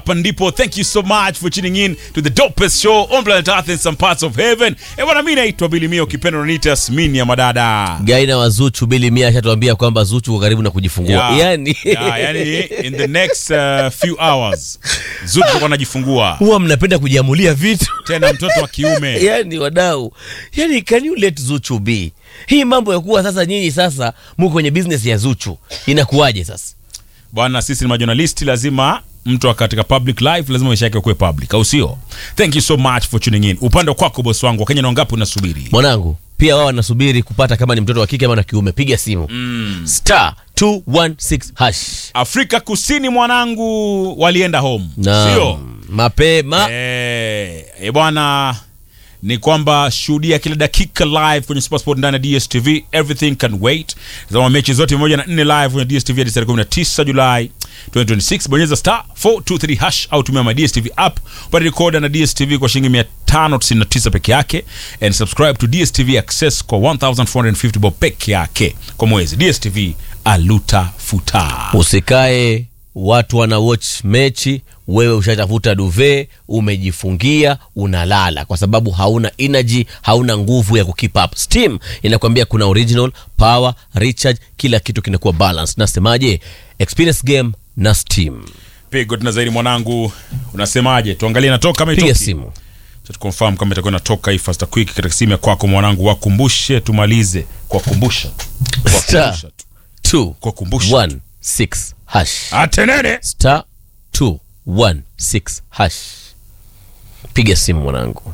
hapa ndipo thank you so much for tuning in to the dopest show on planet earth in some parts of heaven e bwana mi naitwa bilimia ukipenda unaniita smini ya madada gaina wa zuchu bili mia ashatuambia kwamba zuchu uko karibu na kujifungua Yeah. yani Yeah, yani in the next uh, few hours zutu anajifungua huwa mnapenda kujiamulia vitu tena mtoto wa kiume yani wadau yani can you let zuchu be hii mambo ya kuwa sasa nyinyi sasa muko kwenye business ya zuchu inakuwaje sasa bwana sisi ni majonalisti lazima mtu wa katika public life lazima maisha yake kuwe public au sio thank you so much for tuning in upande kwako bosi wangu wakenya na wangapi unasubiri mwanangu pia wao wanasubiri kupata kama ni mtoto wa kike ama na kiume piga simu mm. star 216 hash afrika kusini mwanangu walienda home na sio mapema Eh, eh bwana ni kwamba shuhudia kila dakika live kwenye Supersport ndani ya DStv everything can wait tazama mechi zote moja na nne live kwenye DStv hadi tarehe 19 Julai 2026 bonyeza star 423 hash au tumia my DStv app upate recorder na DStv kwa shilingi 599 peke yake and subscribe to DStv access kwa 1450 bob peke yake kwa mwezi DStv aluta futa usikae watu wana watch mechi wewe ushatafuta duve umejifungia unalala kwa sababu hauna energy hauna nguvu ya kukeep up steam inakwambia kuna original power recharge kila kitu kinakuwa balance nasemaje experience game na steam pigo tena zaidi mwanangu unasemaje tuangalie natoka kama piga itoki simu Cha tuconfirm kama itakuwa inatoka hii fast quick katika simu ya kwako mwanangu wakumbushe tumalize kuwakumbusha Star. Kuwakumbusha tu. Kuwakumbusha. 216 hash atenene star 216 hash piga simu mwanangu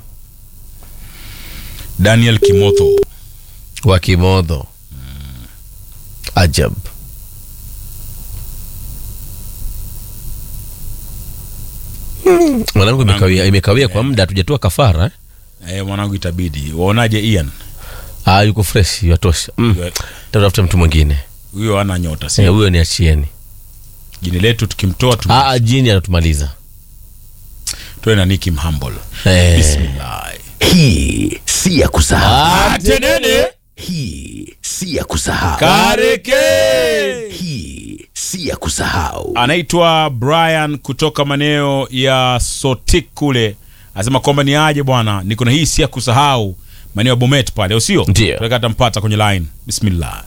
daniel kimotho wa kimodho ajab Mm, mwanangu imekawia, imekawia kwa muda hatujatoa kafara eh? eh, mwanangu itabidi waonaje ian ah, yuko fresh yatosha mm. Huyo- tatafuta mtu mwingine huyo ana nyota Eh, si huyo ni achieni jini letu tukimtoa tu ah, ah, jini anatumaliza toe na niki mhambol eh. bismillah Hii si ya kusahau. atenene Hii si ya kusahau. kareke Hii si ya kusahau. anaitwa brian kutoka maeneo ya sotik kule anasema kwamba ni aje bwana niko na hii si ya kusahau maeneo ya bomet pale au sio Ndio. Tunataka tampata kwenye line bismillah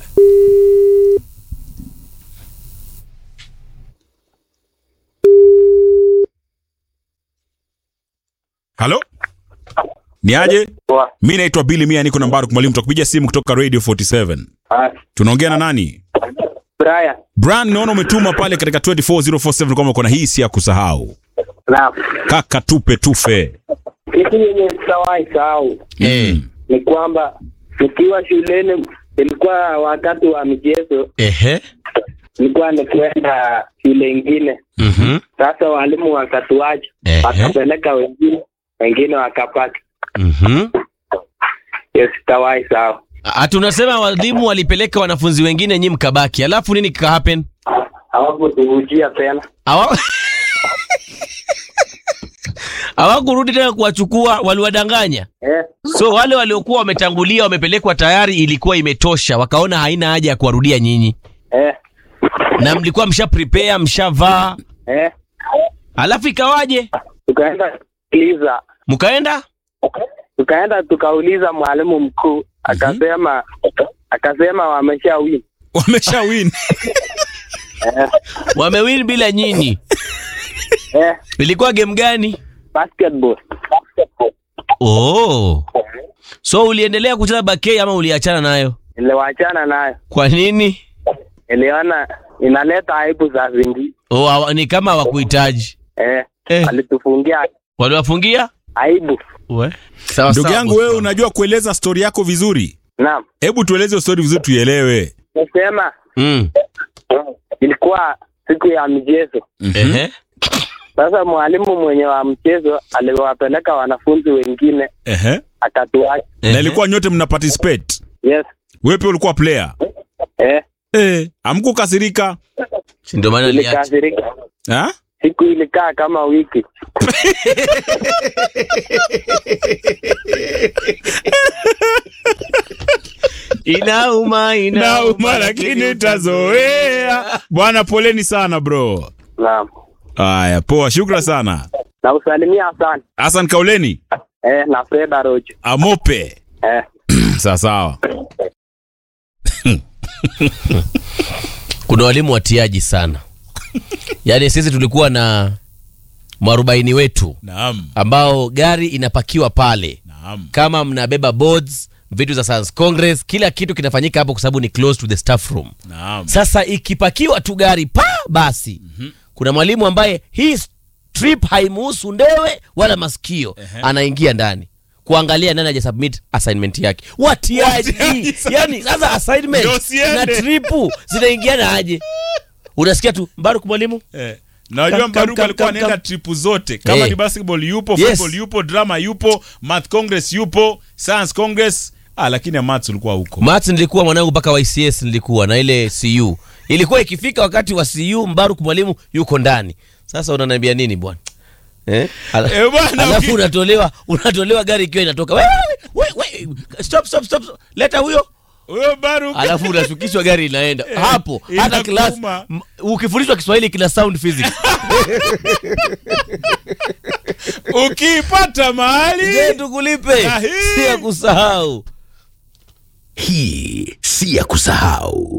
halo ni aje Poa. mi naitwa bili mia niko nambari kumwalimu takupigia simu kutoka radio 47 Ah, tunaongea na nani Brian. bran naona umetuma pale katika 24047 kwamba kuna hii si ya kusahau Naam. kaka tupe tufe Kitu yenye sitawahi sahau mm. ni kwamba nikiwa shuleni, ilikuwa wakati wa michezo, Ehe. nilikuwa nikwenda shule ingine. Mhm. Sasa walimu wakatuacha, Ehe. wakapeleka wengine, wengine wakapaki. Mhm. Hiyo sitawahi sahau. Ah, tunasema walimu walipeleka wanafunzi wengine nyi mkabaki alafu nini kika happen Hawakutuvujia tena. Hawa- hawakurudi tena kuwachukua waliwadanganya Eh, so wale waliokuwa wametangulia wamepelekwa tayari ilikuwa imetosha wakaona haina haja ya kuwarudia nyinyi eh, na mlikuwa msha prepare mshavaa eh. alafu ikawaje Tukaenda kuuliza, mkaenda tukaenda tukauliza mwalimu mkuu, akasema akasema wamesha win. wamesha win wamewin bila nyinyi Eh, ilikuwa game gani basketball. oh. so uliendelea kucheza bakei ama uliachana nayo Niliwachana nayo. kwa nini niliona inaleta aibu za zingi oh, hawa- ni kama hawakuhitaji eh, Eh. alitufungia waliwafungia aibu We. sawa ndugu sawa, yangu boss wewe wangu. unajua kueleza stori yako vizuri naam hebu tueleze stori vizuri tuielewe nisema mm. ilikuwa siku ya michezo Ehe. sasa mwalimu mwenye wa mchezo aliwapeleka wanafunzi wengine Ehe. akatuacha na ilikuwa nyote mna participate yes wewe pia ulikuwa player eh, eh, amkukasirika Si ndio maana aliacha. ilikasirika ha? siku ilikaa kama wiki inauma nauma lakini utazoea bwana poleni sana bro naam Haya, poa, shukran sana. Na usalimia Hassan Hassan Kauleni, eh, na Fred Arocho Amope. eh. Sawa sawa. kuna walimu watiaji sana yaani sisi tulikuwa na mwarobaini wetu Naam. ambao gari inapakiwa pale Naam. kama mnabeba boards vitu za science congress kila kitu kinafanyika hapo kwa sababu ni close to the staff room Naam. sasa ikipakiwa tu gari pa basi kuna mwalimu ambaye hii trip haimuhusu ndewe wala masikio anaingia ndani kuangalia nani aja submit assignment yake watiaji Watiaji sana. yani sasa assignment Ndio siende. na tripu zinaingiana aje unasikia tu mbaruku mwalimu Eh. Najua Kam- Mbaruku kam- alikuwa kam- anaenda kam- tripu zote kama Eh. ni basketball yupo, Yes. football yupo, drama yupo, math congress yupo, science congress. Ah, lakini ya maths ulikuwa huko. Maths nilikuwa mwanangu mpaka YCS nilikuwa na ile CU. Ilikuwa ikifika wakati wa CU Mbaruk mwalimu yuko ndani. Sasa unaniambia nini bwana? Eh? Ala- Eh, bwana, Alafu uki- unatolewa unatolewa gari ikiwa inatoka. Wewe wewe wewe stop stop stop. stop. Leta huyo. Huyo Baruku. Alafu unashukishwa gari inaenda. Hapo hata class inakuuma. m- ukifundishwa Kiswahili kina sound physics. Ukipata mahali Je, tukulipe? Ah, hii. Si ya kusahau. Hii si ya kusahau.